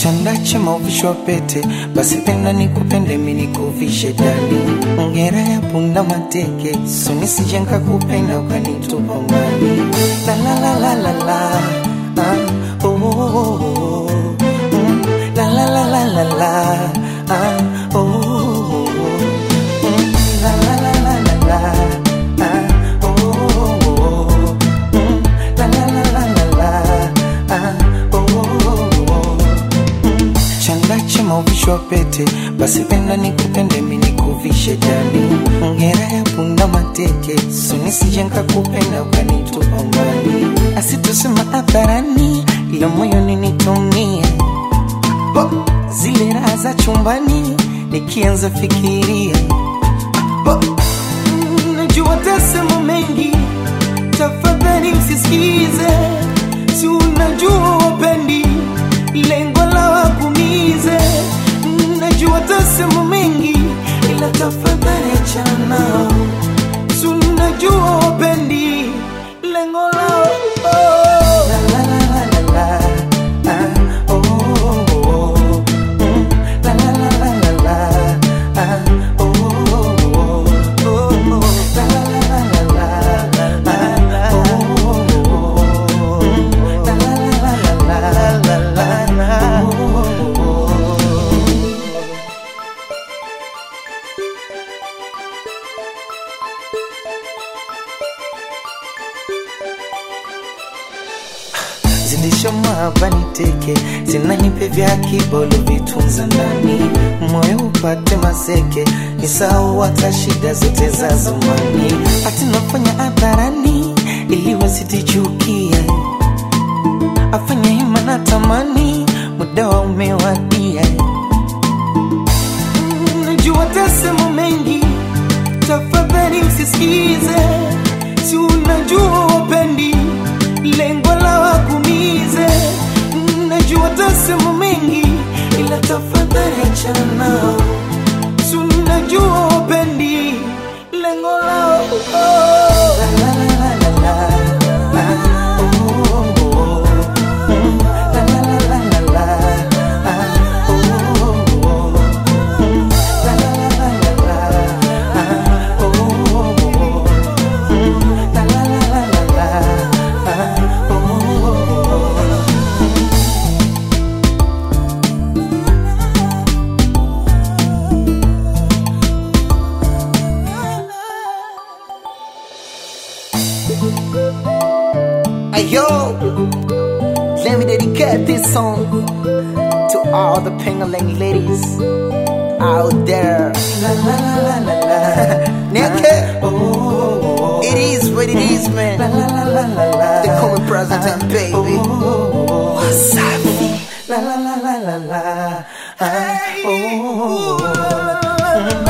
chanda chema uvishwa pete, basi penda nikupende mimi nikuvishe dali. Ngera ya punda mateke, so nisije nikakupenda ukanitupa mbali. La la la la la la, ah, oh, oh, oh, oh. Mm, la la la la la la, ah, oh, oh, oh, oh. Mm, la la la la la la, ah, oh, oh, oh, oh. Mm, la la la la la la, ah, oh, oh, oh, oh. Mm, chanda chema uvishwa pete, basi penda nikupende mimi nikuvishe dali. Ngera ya punda mateke, so nisije nikakupenda ukanitupa mbali. Asitusema hadharani, ila moyoni nitumie Bo, zile raha za chumbani nikianza fikiria Bo, mm, najua tasema mengi, tafadhali msisikize, si unajua wapendi lengo la wakumize. Mm, Najua tasema mengi, ila tafadhali achana nao, si unajua wapendi lengo lao oh. La, la, la, la, la, la. Ah, oh, oh, oh, oh. Mm, la, la, la, la, la, la. Ah, oh, oh, oh, oh. Oh, la, la, la, la, la, la. Ah, oh, oh, oh, oh. Mm, la, la, la, la, la, la. Ah, oh, oh, oh, oh. zindisha maabani teke zinanipe vya kibolo vitunza ndani moyo upate maseke nisahau hata shida zote za zamani hati nafanya hadharani ili wasitichukia afanya hima na tamani muda wa umewadia Mm, najua tasema mengi tafadhali msisikize si unajua wapendi lengo la wakumize Mm, najua tasema mengi ila tafadhali achana nao si unajua wapendi lengo lao oh. la, la, la, la, la, la. Ah, oh, oh, oh. Mm, la, la, la, la, la, la. Ah, oh, oh, oh. Mm, la, la, la, la, la, la. Ah, oh, oh, oh. Mm, la, la, la, la, la, la. Ah, oh, oh, oh. Hey yo, let me dedicate this song to all the Pengaling ladies out there. La, la, la, la, la, la. Nigga, Oh, oh, oh. it is what it is, La, man. la, la, la, la, la. They call me President, baby. Oh, oh, oh. What's up? La la la la la la. Ah, oh, oh, oh, oh.